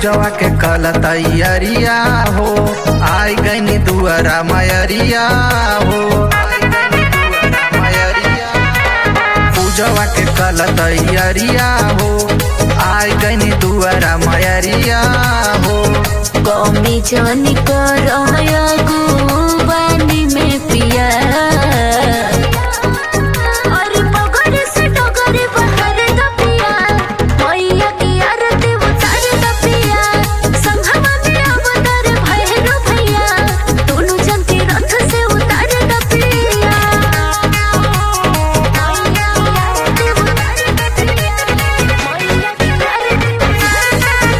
पूजवा के कल तैयारिया हो आई गईनी दुआरा मयरिया हो आई गईनी दुआरा मयरिया। पूजवा के कल तैयारिया हो आई गईनी दुआरा मयरिया हो कमी जानी कर बानी में पिया और पगड़ से डगर बहर द पिया मैया की आरती उतार द पिया संघवा में अवतार भैरव भैया दोनों जन के रथ से उतार द पिया मैया की आरती उतार द पिया मैया की आरती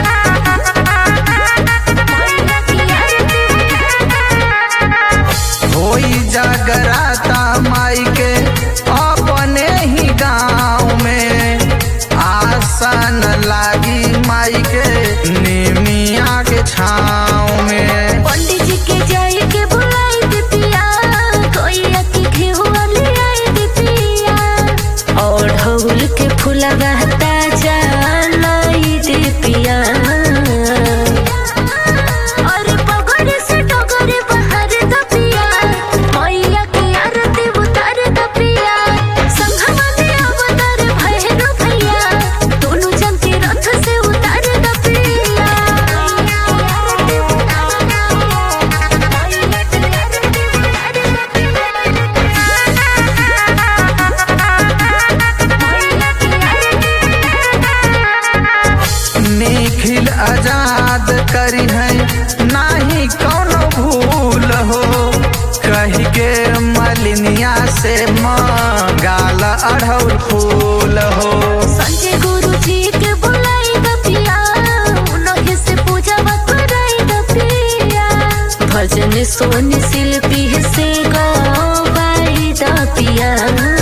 होई जागराता माई के अपने ही गाँव में आसन लागी माई के निमिया के छाँव में पंडित जी के जाए के बुलाई दे पिया कोई अति घेहुआ ले आई दे पिया और ढोल के फूला बहता लाई दे पिया और पगड़ से डगर बहर द पिया मैया की आरती उतार द पिया संघवा में अवतार भैरव भैया दोनों जन के रथ से उतार द पिया आरती उतार मैया की आरती उतार द पिया निखिल आजाद करी है नाही कौनो भूल हो कही के मलिनिया से गाल अढ़ौल फूल हो संजय गुरु जी के बुलाई द पिया उनके से पूजा कराई द पिया भजन सोन शिल्पी से गवाई द पिया